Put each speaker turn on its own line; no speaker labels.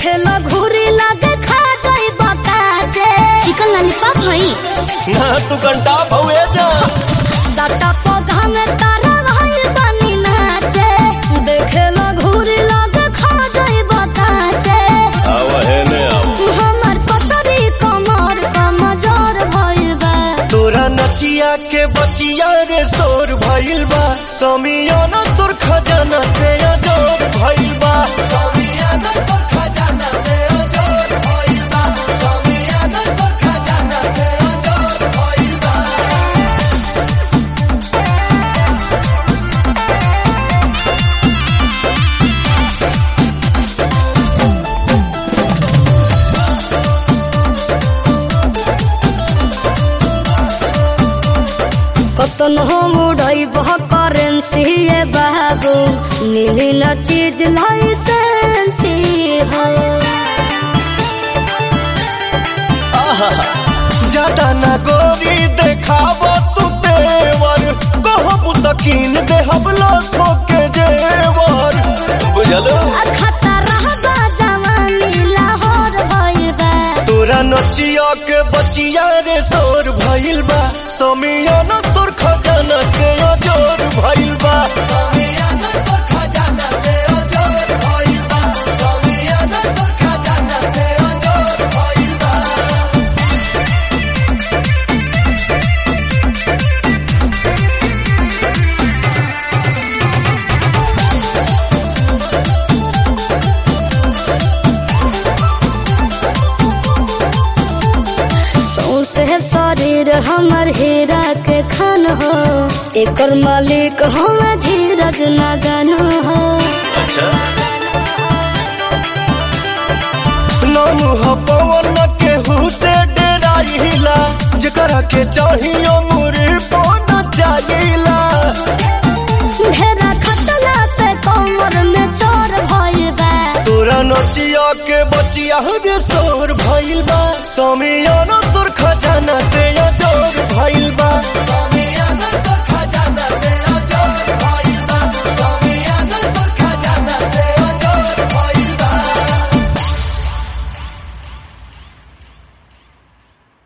देखे लो घूरी लगे खा गई बकाचे चिकन लॉलीपॉप हई
ना तू घंटा भवे जा
डाटा पौधा में तारा भाई बनी नाचे देखे लो घूरी लगे खा गई बकाचे
आव है ने आव
हमर पतरी कमर कमजोर भइल बा
तोरा नचिया के बचिया रे शोर भइल बा समियाना तोर खजाना से अजोर भइल बा समियाना तोर खजाना से अजोर भइल बा समियाना तोर खजाना से अजोर भइल बा
कतन हो मुड़ई बह करेंसी ये बाबू नीली न चीज लाइसेंसी हो
ज्यादा ना गोरी देखाव तू तेवर कहब तकीन देहब लाखों के जेवर बुझलो
खतरा बा जवानी लाहौर भइल बा
तोरा नचिया के बचिया रे शोर भइल बा समियाना तोर खजाना से अजोर भइल बा समियाना तोर खजाना से अजोर भइल बा समियाना तोर खजाना से अजोर भइल बा
सौसे शरीर हमर हीरा के खान हो एकर मालिक हम धीरज नगन हो
अच्छा नाम ह पवन केहू से डेराइला जेकरा के चाहियो मुरी पौना चाहिला
घेरा खतला पे कमर में चोर भइल बा
तोरा नचिया के बचिया रे शोर भइल बा समियाना तोर खजाना से अजोर भइल बा